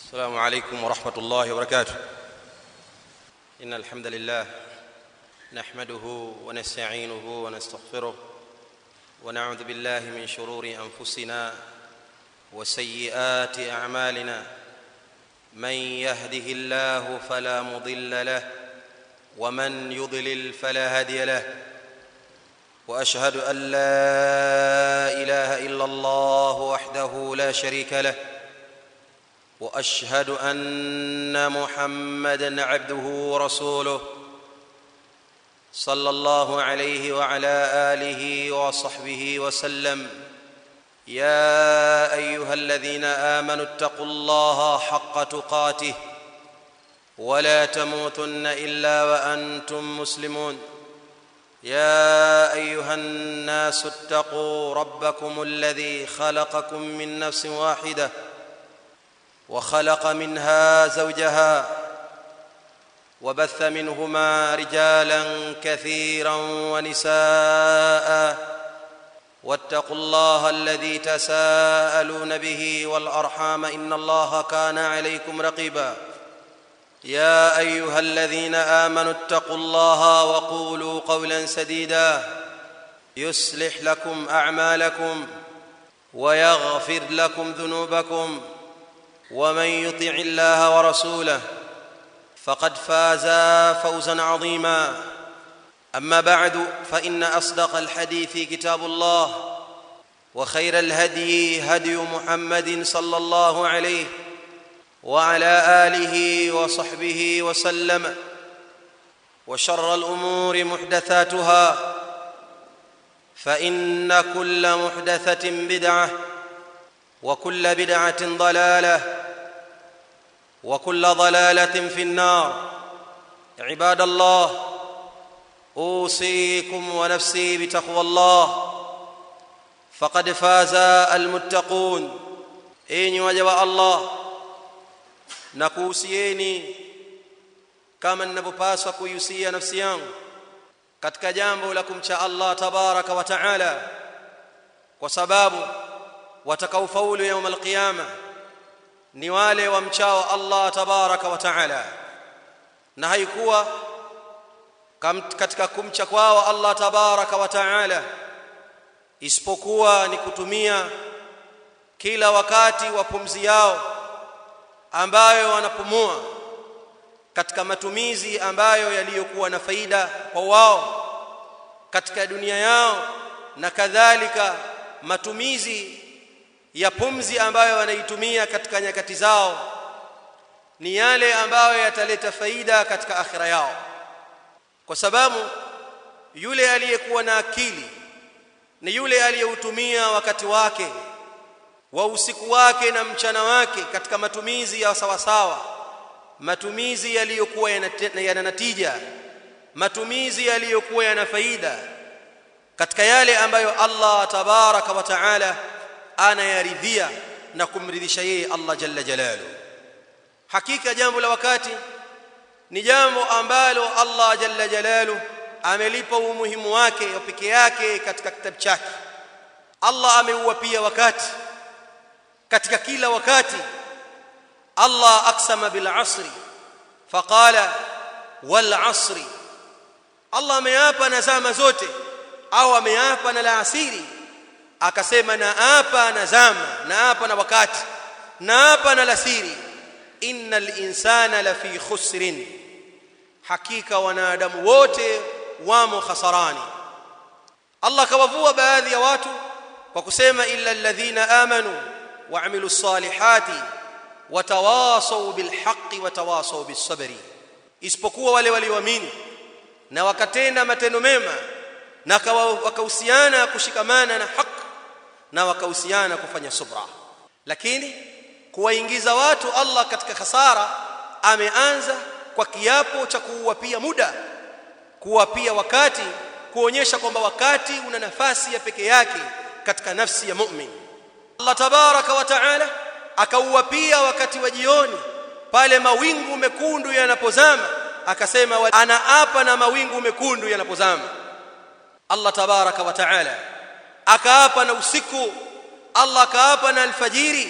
السلام عليكم ورحمه الله وبركاته ان الحمد لله نحمده ونستعينه ونستغفره ونعوذ بالله من شرور انفسنا وسيئات اعمالنا من يهده الله فلا مضل له ومن يضلل فلا هادي له واشهد ان لا اله الا الله وحده لا شريك له واشهد ان محمدا عبده ورسوله صلى الله عليه وعلى اله وصحبه وسلم يا ايها الذين امنوا اتقوا الله حق تقاته ولا تموتن الا وانتم مسلمون يا ايها الناس اتقوا ربكم الذي خلقكم من نفس واحده وخلق منها زوجها وبث منهما رجالا كثيرا ونساء واتقوا الله الذي تساءلون به والارحام ان الله كان عليكم رقيبا يا ايها الذين امنوا اتقوا الله وقولوا قولا سديدا يصلح لكم اعمالكم ويغفر لكم ذنوبكم ومن يطع الله ورسوله فقد فاز فوزا عظيما اما بعد فان اصدق الحديث كتاب الله وخير الهدي هدي محمد صلى الله عليه وعلى اله وصحبه وسلم وشر الامور محدثاتها فان كل محدثه بدعه وكل بدعه ضلاله وكل ضلاله في النار عباد الله اوصيكم ونفسي بتقوى الله فقد فاز المتقون enyi waja wa allah na kuhusieni kama ninavyopaswa kuihusia nafsi yangu katika jambo la kumcha allah tabaraka wa taala kwa sababu watakaofaulu yaum alqiyama ni wale wamchao allah tabaraka wa taala na haikuwa katika kumcha kwao allah tabaraka wa taala isipokuwa ni kutumia kila wakati wa pumzi yao ambayo wanapumua katika matumizi ambayo yaliyokuwa na faida kwa wao katika dunia yao na kadhalika matumizi ya pumzi ambayo wanaitumia katika nyakati zao ni yale ambayo yataleta faida katika akhira yao kwa sababu yule aliyekuwa na akili ni yule aliyeutumia wakati wake wa usiku wake na mchana wake katika matumizi ya sawasawa matumizi yaliyokuwa yana natija matumizi yaliyokuwa yana faida katika yale ambayo Allah tabaraka wa taala anayaridhia na kumridhisha yeye Allah jalla jalalu hakika jambo la wakati ni jambo ambalo Allah jalla jalalu amelipa umuhimu wake peke yake katika kitabu chake Allah ameua pia wakati katika kila wakati Allah aksama bil asri faqala wal asri Allah ameapa na zama zote au ameapa na la asiri akasema na apa na zama na apa na wakati na apa na lasiri innal insana lafi khusrin hakika wanadamu wote wamo khasarani Allah kawavua baadhi ya watu kwa kusema illa alladhina amanu wa amilu salihati watawasaw bilhaqqi watawasaw bisabri isipokuwa wale walioamini na wakatenda matendo mema na wakahusiana kushikamana na haki na wakahusiana kufanya subra lakini kuwaingiza watu Allah katika khasara ameanza kwa kiapo cha kuwapia muda kuwapia wakati kuonyesha kwamba wakati una nafasi ya peke yake katika nafsi ya mu'min Allah tabaraka wa taala akauwapia wakati wa jioni pale mawingu mekundu yanapozama akasema anaapa na mawingu mekundu yanapozama Allah tabaraka wa taala akaapa na usiku Allah akaapa na alfajiri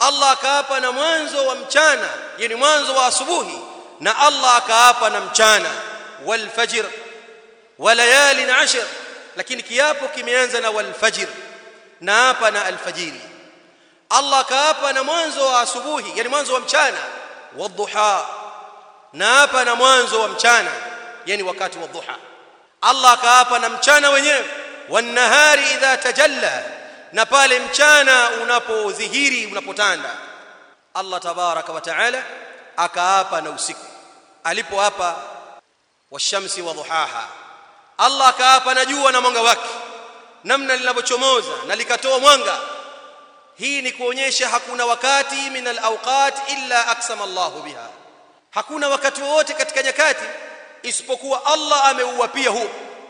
Allah akaapa na mwanzo wa mchana yani mwanzo wa asubuhi na Allah akaapa na mchana wal fajr wa layalin ashr lakini kiapo kimeanza na wal fajr na hapa na alfajiri Allah akaapa na mwanzo wa asubuhi yani mwanzo wa mchana wadhuha na hapa na mwanzo wa mchana yani wakati wa dhuha Allah akaapa na mchana wenyewe wanahari idha tajalla na pale mchana unapodhihiri unapotanda Allah tabaraka wa taala akaapa na usiku alipoapa washamsi wa dhuhaha Allah akaapa na jua na mwanga wake namna linavyochomoza na likatoa mwanga hii ni kuonyesha hakuna wakati min alawqat illa aksama Allahu biha hakuna wakati wowote katika nyakati isipokuwa Allah ameuapia huo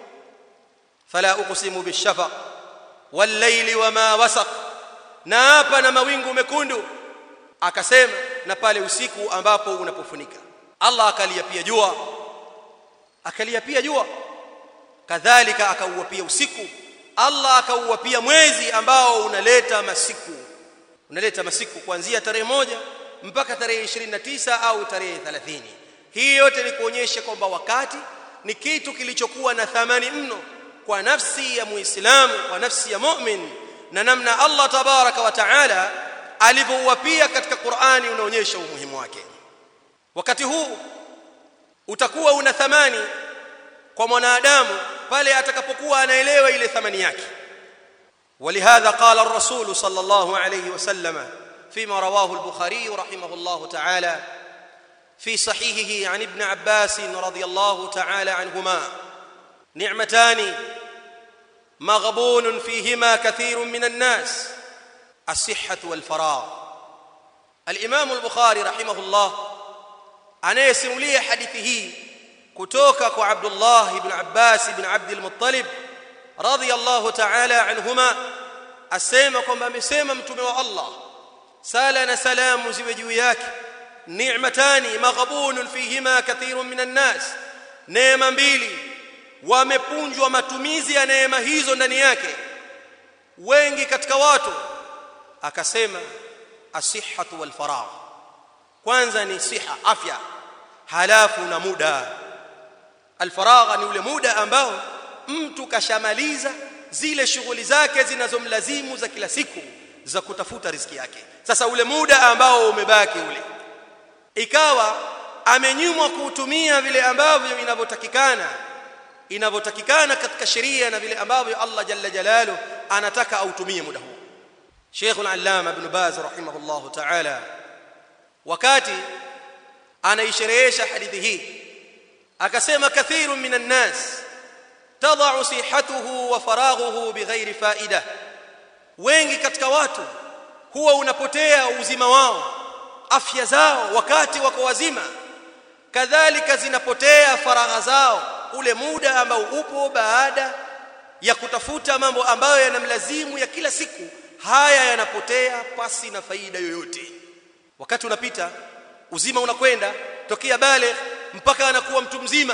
fala uqsimu bishafaq wal-layli wama wasaq na hapa na mawingu mekundu akasema na pale usiku ambapo unapofunika Allah akaliapia jua akaliapia jua kadhalika akauapia usiku Allah akauapia mwezi ambao unaleta masiku unaleta masiku kuanzia tarehe moja mpaka tarehe 29 au tarehe 30 hii yote ni kuonyesha kwamba wakati ni kitu kilichokuwa na thamani mno kwa nafsi ya muislamu kwa nafsi ya mu'min na namna Allah tabaraka wa taala alivyouapia katika Qur'ani unaonyesha umuhimu wake wakati huu utakuwa una thamani kwa mwanadamu pale atakapokuwa anaelewa ile thamani yake ولهذا قال الرسول صلى الله عليه وسلم فيما رواه البخاري رحمه الله تعالى في صحيحه عن ابن عباس رضي الله تعالى عنهما نعمتان مغبون فيهما كثير من الناس الصحة والفراغ الإمام البخاري رحمه الله anayesimulia hadithi hii kutoka kwa Abdullah ibn Abbas ibn Abd al-Muttalib radiyallahu ta'ala anhuma asema kwamba amesema mtume wa Allah sala na salamu ziwe juu yake ni'matani maghbunun fihima kathirun minan nas neema mbili wamepunjwa matumizi ya neema hizo ndani yake wengi katika watu akasema asihhatu wal faragh kwanza ni siha afya halafu na muda alfaragha ni ule muda ambao mtu kashamaliza zile shughuli zake zinazomlazimu za kila siku za kutafuta riziki yake sasa ule muda ambao umebaki ule ikawa amenyimwa kuutumia vile ambavyo inavyotakikana inavyotakikana katika sheria na vile ambavyo Allah jalla jalalu anataka autumie muda huu Sheikh al-Allama Ibn Baz rahimahullahu ta'ala wakati anaisherehesha hadithi hii akasema kathiru minan nas tadau sihatuhu wa faraghuhu bighairi faida wengi katika watu huwa unapotea uzima wao afya zao wakati wako wazima kadhalika zinapotea faragha zao ule muda ambao upo baada ya kutafuta mambo ambayo yanamlazimu ya kila siku haya yanapotea pasi na faida yoyote wakati unapita uzima unakwenda tokea bale mpaka anakuwa mtu mzima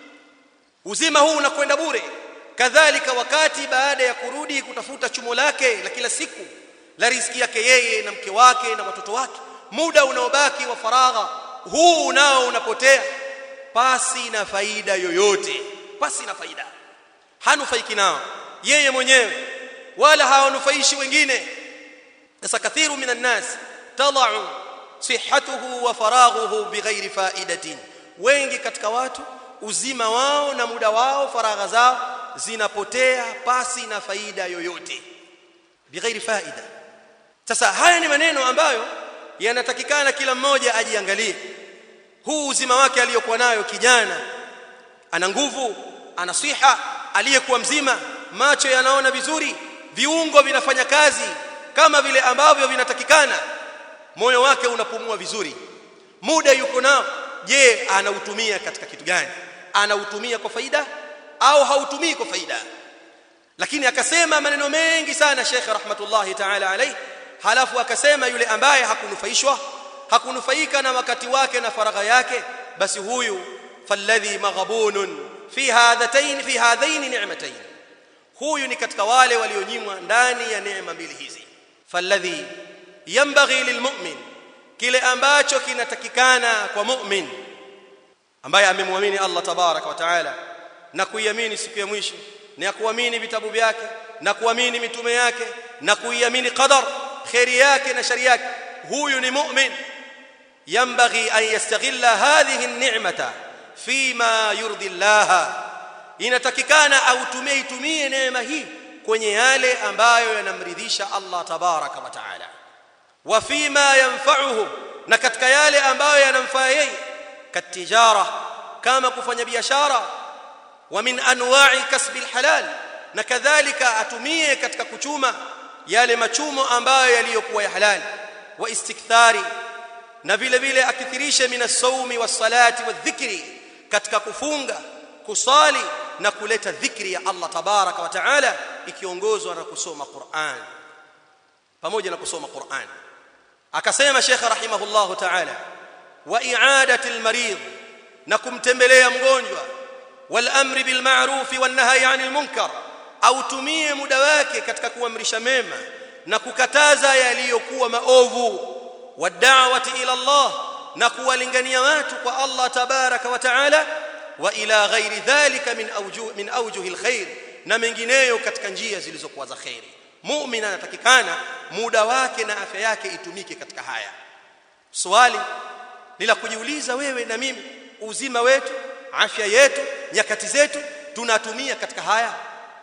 uzima huu unakwenda bure kadhalika wakati baada ya kurudi kutafuta chumo lake la kila siku la riziki yake yeye na mke wake na watoto wake muda unaobaki wa faragha huu nao unapotea pasi na faida yoyote pasi na faida hanufaiki nao yeye mwenyewe wala hawanufaishi wengine sasa kathiru minan nas tadau sihhatuhu wa faraghuhu bighairi faidatin wengi katika watu uzima wao na muda wao faragha zao zinapotea pasi na faida yoyote bighairi faida sasa haya ni maneno ambayo yanatakikana kila mmoja ajiangalie huu uzima wake aliyokuwa nayo kijana ana nguvu ana siha aliyekuwa mzima macho yanaona vizuri viungo vinafanya kazi kama vile ambavyo vinatakikana moyo wake unapumua vizuri muda yuko nao je anautumia katika kitu gani anautumia kwa faida au hautumii kwa faida lakini akasema maneno mengi sana Sheikh rahmatullahi ta'ala alayhi halafu akasema yule ambaye hakunufaishwa hakunufaika na wakati wake na faragha yake basi huyu falladhi maghabunun fi hadhatain fi hadhain ni'matain huyu ni katika wale walionyimwa ndani ya neema mbili hizi falladhi yambaghi lilmu'min kile ambacho kinatakikana kwa mu'min ambaye amemwamini Allah tabaraka wa taala na kuiamini siku ya mwisho na kuamini vitabu vyake na kuamini mitume yake na kuiamini qadar khairi yake na shari yake huyu ni mu'min yambaghi an yastaghilla hadhihi an-ni'mata fima yurdi Allah inatakikana autumie itumie neema hii kwenye yale ambayo yanamridhisha Allah tabaraka wa taala wa fima yanfa'uhu na katika yale ambayo yanamfaa yeye katijara kama kufanya biashara wa min anwa'i kasbi alhalal na kadhalika atumie katika kuchuma yale machumo ambayo yaliyokuwa ya halali wa istikthari na vile vile akithirishe min as-sawmi was-salati wadh-dhikri katika kufunga kusali na kuleta dhikri ya Allah tabaraka wa taala ikiongozwa na kusoma Qur'an pamoja na kusoma Qur'an akasema Sheikh rahimahullahu taala wa i'adati al-marid na kumtembelea mgonjwa wal amri bil ma'ruf wan nahyi 'anil munkar au tumie muda wake katika kuamrisha mema na kukataza yaliyokuwa maovu wad'awati ila Allah na kuwalingania watu kwa Allah tabaraka wa taala wa ila ghairi dhalika min awjuh min awjuh alkhair na mengineyo katika njia zilizokuwa za khairi muumini anatakikana muda wake na afya yake itumike katika haya swali ni la kujiuliza wewe na mimi uzima wetu afya yetu nyakati zetu tunatumia katika haya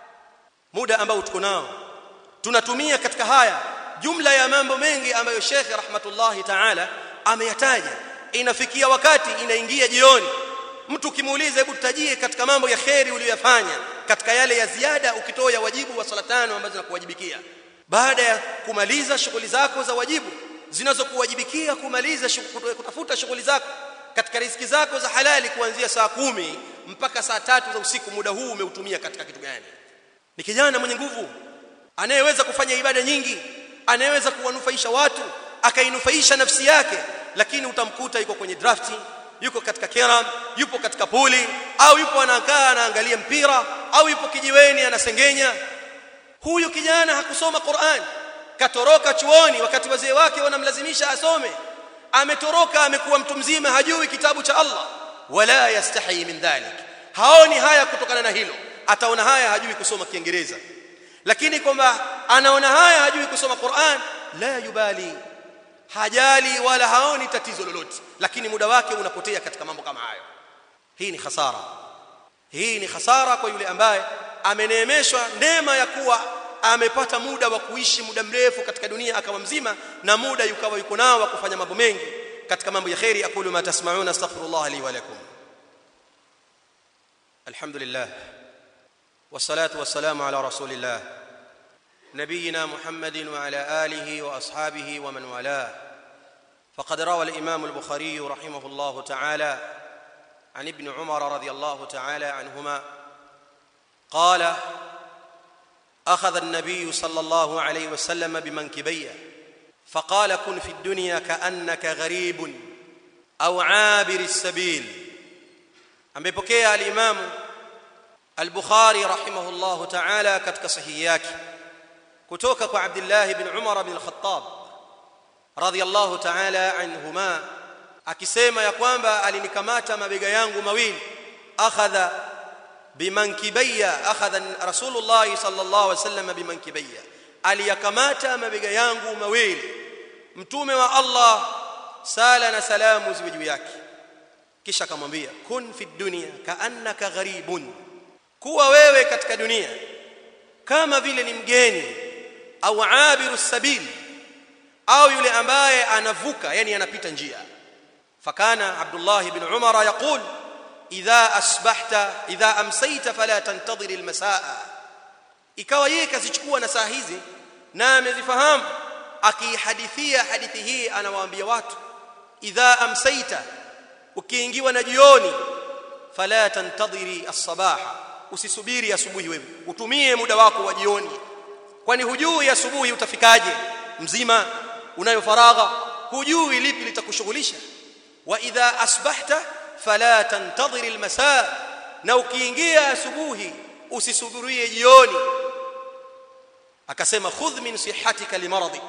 muda ambao tuko nao tunatumia katika haya jumla ya mambo mengi ambayo Sheikh rahmatullahi ta'ala ameyataja inafikia wakati inaingia jioni mtu ukimuuliza hebu tutajie katika mambo ya kheri uliyofanya katika yale ya ziada ukitoa ya wajibu wa sala tano ambazo zinakuwajibikia baada ya kumaliza shughuli zako za wajibu zinazokuwajibikia kumaliza kutafuta shughuli zako katika riziki zako za halali kuanzia saa kumi mpaka saa tatu za usiku muda huu umeutumia katika kitu gani ni kijana mwenye nguvu anayeweza kufanya ibada nyingi anayeweza kuwanufaisha watu akainufaisha nafsi yake lakini utamkuta yuko kwenye drafti yuko katika keram yupo katika puli au yupo anakaa anaangalia mpira au yupo kijiweni anasengenya huyu kijana hakusoma Qur'an katoroka chuoni wakati wazee wake wanamlazimisha asome ametoroka amekuwa mtu mzima hajui kitabu cha Allah wala yastahi min dhalik haoni haya kutokana na hilo ataona haya hajui kusoma kiingereza lakini kwamba anaona haya hajui kusoma Qur'an la yubali hajali wala haoni tatizo lolote lakini muda wake unapotea katika mambo kama hayo hii ni hasara hii ni hasara kwa yule ambaye ameneemeshwa neema ya kuwa amepata muda wa kuishi muda mrefu katika dunia akawa mzima na muda yukawa yuko nao wa kufanya mambo mengi katika mambo ya khairi aqulu ma tasma'una astaghfirullah li wa lakum alhamdulillah والصلاه والسلام على رسول الله نبينا محمد وعلى اله واصحابه ومن والاه فقد روى الامام البخاري رحمه الله تعالى عن ابن عمر رضي الله تعالى عنهما قال اخذ النبي صلى الله عليه وسلم بمنكبيه فقال كن في الدنيا كانك غريب او عابر السبيل amepokea al-Imam al-Bukhari rahimahullahu ta'ala katika sahihi yake kutoka kwa Abdullah ibn Umar ibn al-Khattab radiyallahu ta'ala anhuma akisema ya kwamba alinikamata mabega yangu mawili akhadha bimankibayya akhadha Rasulullah sallallahu alaihi wasallam bimankibayya aliyakamata mabega yangu mawili mtume wa Allah sala na salamu ziwe juu yake kisha akamwambia kun fi dunya kaannaka gharibun kuwa wewe katika dunia kama vile ni mgeni au abiru sabil au yule ambaye anavuka yani anapita njia fakana abdullah ibn umar yaqul idha asbahta idha amsayta fala tantadhir almasaa ikawa yeye kazichukua na saa hizi na amezifahamu akihadithia hadithi hii anawaambia watu idha amsayta ukiingiwa na jioni fala tantadhiri as-sabaha usisubiri asubuhi wewe utumie muda wako wa jioni kwani hujui asubuhi utafikaje mzima unayo faragha hujui lipi litakushughulisha wa idha asbahta fala tantadhiri al-masaa na ukiingia asubuhi usisubirie jioni akasema khudh min sihatika limaradik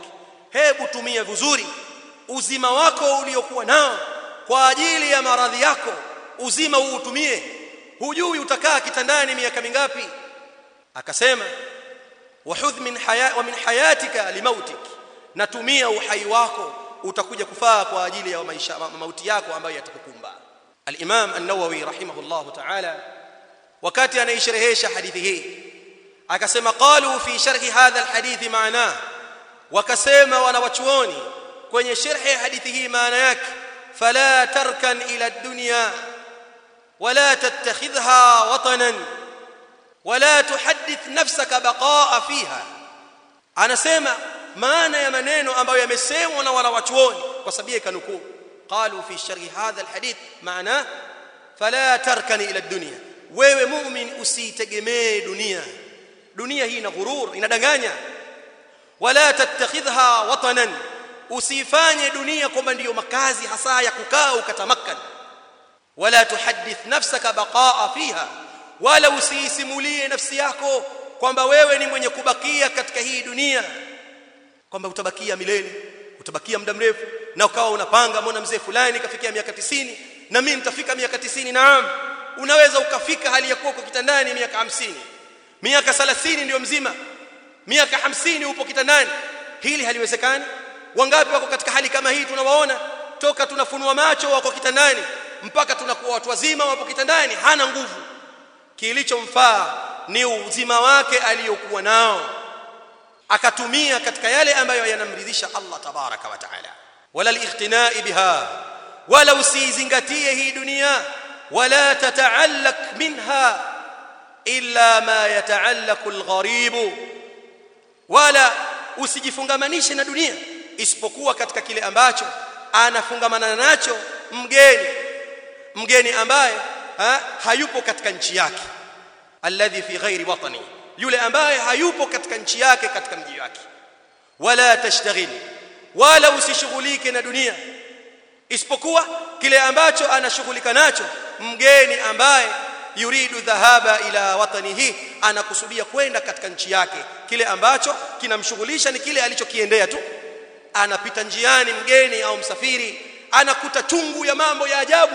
hebu tumia vizuri uzima wako uliokuwa nao kwa ajili ya maradhi yako uzima huu utumie hujui utakaa kitandani miaka mingapi akasema wahudh min haya wa min hayatika limautik natumia uhai wako utakuja kufaa kwa ajili ya maisha mauti yako ambayo yatakukumba al-Imam an-Nawawi rahimahullah ta'ala wakati anaisherehesha hadithi hii akasema qalu fi sharhi hadha al-hadith maana wakasema wanawachuoni kwenye sharhi hadithi hii maana yake fala tarkan ila ad-dunya wala tattakhidha watanan wala tuhaddith nafsaka baqa'a fiha anasema maana ya maneno ambayo yamesemwa na wanawachuoni kwa sababu ikanukuu qalu fi sharhi hadha alhadith maana fala tarkan ila ad-dunya wewe mu'min usitegemee dunia dunia hii ina ghurur inadanganya wala tattakhidha watanan usifanye dunia kwamba ndiyo makazi hasa ya kukaa ukatamakkan wala tuhaddith nafsaka baqa'a fiha wala usiisimulie nafsi yako kwamba wewe ni mwenye kubakia katika hii dunia kwamba utabakia milele utabakia muda mrefu na ukawa unapanga mbona mzee fulani kafikia miaka tisini na mimi nitafika miaka tisini naam unaweza ukafika hali ya kuwa uko kitandani miaka hamsini miaka 30 ndio mzima miaka hamsini upo kitandani hili haliwezekani wangapi wako katika hali kama hii tunawaona toka tunafunua macho wako kitandani mpaka tunakuwa watu wazima wapo kitandani hana nguvu kilichomfaa ni uzima wake aliyokuwa nao akatumia katika yale ambayo yanamridhisha Allah tabaraka wa taala wala al-ightinai biha wala usizingatie hii dunia wala tataallaq minha illa ma yataallaqu al-gharib wala usijifungamanishe na dunia isipokuwa katika kile ambacho anafungamana nacho mgeni mgeni ambaye ha, hayupo katika nchi yake alladhi fi ghairi watani yule ambaye hayupo katika nchi yake katika mji wake wala tashtaghil wala usishughulike na dunia isipokuwa kile ambacho anashughulika nacho mgeni ambaye yuridu dhahaba ila watanihi anakusudia kwenda katika nchi yake kile ambacho kinamshughulisha ni kile alichokiendea tu anapita njiani mgeni au msafiri anakuta chungu ya mambo ya ajabu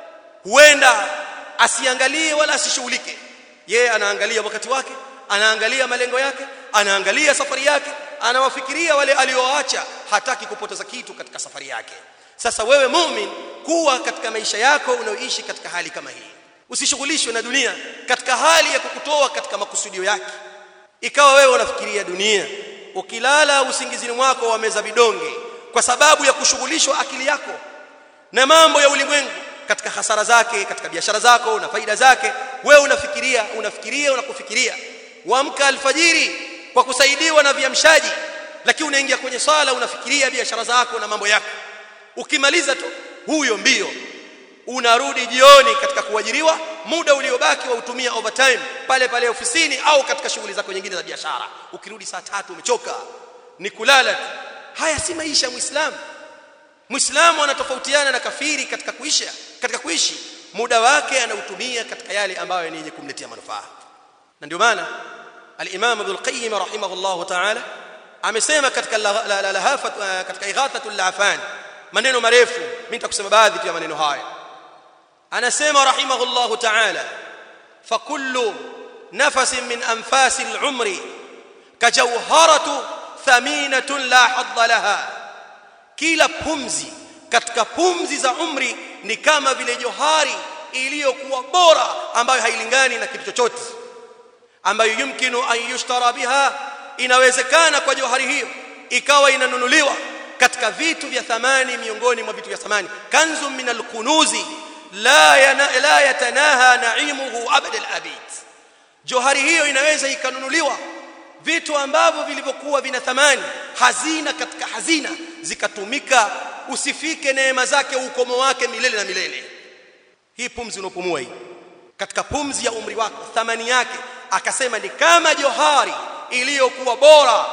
huenda asiangalie wala asishughulike yeye anaangalia wakati wake anaangalia malengo yake anaangalia safari yake anawafikiria wale alioacha hataki kupoteza kitu katika safari yake sasa wewe mumin kuwa katika maisha yako unaoishi katika hali kama hii usishughulishwe na dunia katika hali ya kukutoa katika makusudio yake ikawa wewe unafikiria dunia ukilala usingizini mwako wameza vidonge kwa sababu ya kushughulishwa akili yako na mambo ya ulimwengu katika hasara zake katika biashara zako na faida zake wewe unafikiria unafikiria unakufikiria waamka alfajiri kwa kusaidiwa na viamshaji lakini unaingia kwenye swala unafikiria biashara zako na mambo yako ukimaliza tu huyo mbio unarudi jioni katika kuajiriwa muda uliobaki wa utumia overtime pale pale ofisini au katika shughuli zako nyingine za biashara ukirudi saa tatu umechoka ni kulala tu haya si maisha ya muislamu muislamu anatofautiana na kafiri katika kuishi katika kuishi muda wake anautumia katika yale ambayo ni yenye kumletea manufaa na ndio maana al-Imam Ibn al-Qayyim rahimahullah ta'ala amesema katika lahafa katika ighathatul lafan maneno marefu mimi nitakusema baadhi tu ya maneno haya anasema rahimahullah ta'ala fa kullu nafasin min anfasi al-umri kajawharatu thaminatun la hadda laha kila pumzi katika pumzi za umri ni kama vile johari iliyokuwa bora ambayo hailingani na kitu chochote ambayo yumkinu an yushtara biha inawezekana kwa johari hiyo ikawa inanunuliwa katika vitu vya thamani miongoni mwa vitu vya thamani kanzu min alkunuzi la yana, la yatanaha naimuhu abad alabid johari hiyo inaweza ikanunuliwa vitu ambavyo vilivyokuwa vina thamani hazina katika hazina zikatumika usifike neema zake ukomo wake milele na milele hii pumzi unopumua hii katika pumzi ya umri wako thamani yake akasema ni kama johari iliyokuwa bora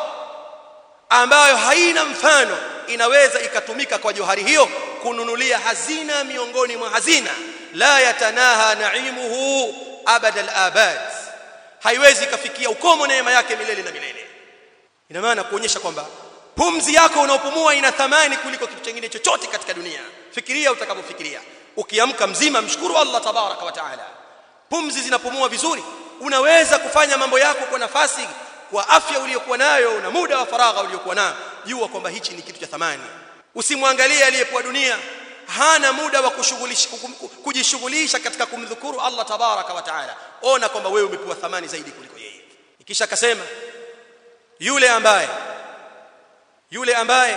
ambayo haina mfano inaweza ikatumika kwa johari hiyo kununulia hazina miongoni mwa hazina la yatanaha naimuhu abada al-abad haiwezi ikafikia ukomo neema yake milele na milele ina maana kuonyesha kwamba pumzi yako unaopumua ina thamani kuliko kitu kingine chochote katika dunia fikiria utakavyofikiria ukiamka mzima mshukuru Allah tabaraka wa taala pumzi zinapumua vizuri unaweza kufanya mambo yako kwa nafasi kwa afya uliyokuwa nayo na muda wa faragha uliyokuwa nayo jua kwamba hichi ni kitu cha thamani usimwangalie aliyepewa dunia hana muda wa kushughulisha kujishughulisha katika kumdhukuru Allah tabaraka wa taala ona kwamba wewe umepewa thamani zaidi kuliko yeye kisha akasema yule ambaye yule ambaye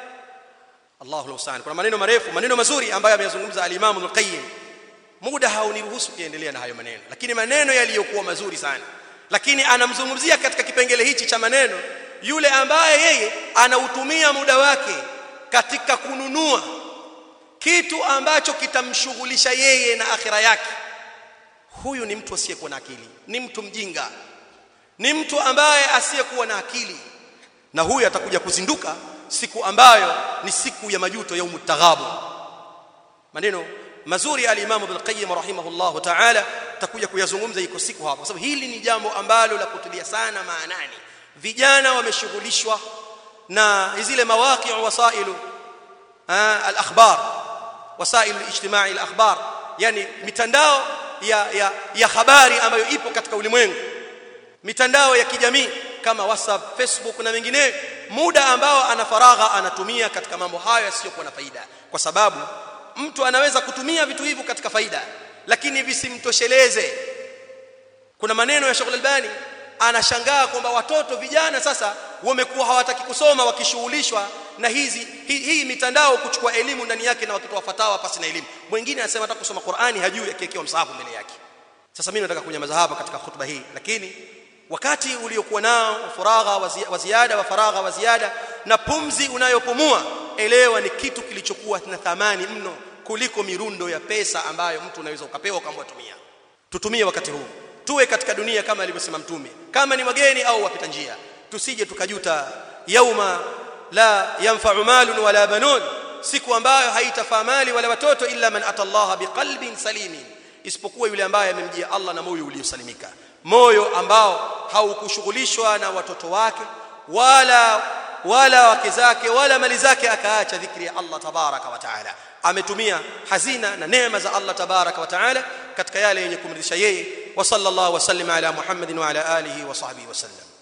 Allahu musta'an kuna maneno marefu maneno mazuri ambayo ameyazungumza al-Imam al-Qayyim muda hauniruhusu kuendelea na hayo maneno lakini maneno yaliyokuwa mazuri sana lakini anamzungumzia katika kipengele hichi cha maneno yule ambaye yeye anautumia muda wake katika kununua kitu ambacho kitamshughulisha yeye na akhira yake huyu ni mtu asiyekuwa na akili ni mtu mjinga ni mtu ambaye asiyekuwa na akili na huyu atakuja kuzinduka siku ambayo ni siku ya majuto yaumut taghabu maneno mazuri al-Imam Ibn Qayyim rahimahullah ta'ala takuja kuyazungumza iko siku hapa kwa sababu hili ni jambo ambalo la kutilia sana maanani vijana wameshughulishwa na zile mawaqi' wasailu al-akhbar wasail al-ijtimai al-akhbar yani mitandao ya ya ya habari ambayo ipo katika ulimwengu mitandao ya kijamii kama WhatsApp, Facebook na mengineyo muda ambao ana faragha anatumia katika mambo hayo yasiyokuwa na faida kwa sababu mtu anaweza kutumia vitu hivyo katika faida lakini visimtosheleze kuna maneno ya Sheikh Al-Albani anashangaa kwamba watoto vijana sasa wamekuwa hawataki kusoma wakishughulishwa na hizi hii, hii mitandao kuchukua elimu ndani yake na wakitoa fatawa pasi na elimu mwingine anasema hata kusoma Qur'ani hajui akiwekewa msahafu mbele yake sasa mimi nataka kunyamaza hapa katika khutba hii lakini wakati uliokuwa nao faragha wa ziada wa faragha wa ziada na pumzi unayopumua elewa ni kitu kilichokuwa na thamani mno kuliko mirundo ya pesa ambayo mtu unaweza ukapewa ukaamua tumia tutumie wakati huu tuwe katika dunia kama alivyosema mtume kama ni wageni au wapita njia tusije tukajuta yauma la yanfa'u malun wala banun siku ambayo haitafaa mali wala watoto illa man atallaha biqalbin salimin isipokuwa yule ambaye amemjia Allah na moyo uliosalimika moyo ambao haukushughulishwa na watoto wake wala wala wake zake wala mali zake akaacha dhikri ya Allah tabaraka wa taala ametumia hazina na neema za Allah tabaraka wa taala katika yale yenye kumridhisha yeye wa sallallahu wasallim ala muhammadin wa ala alihi wa sahbihi wasallam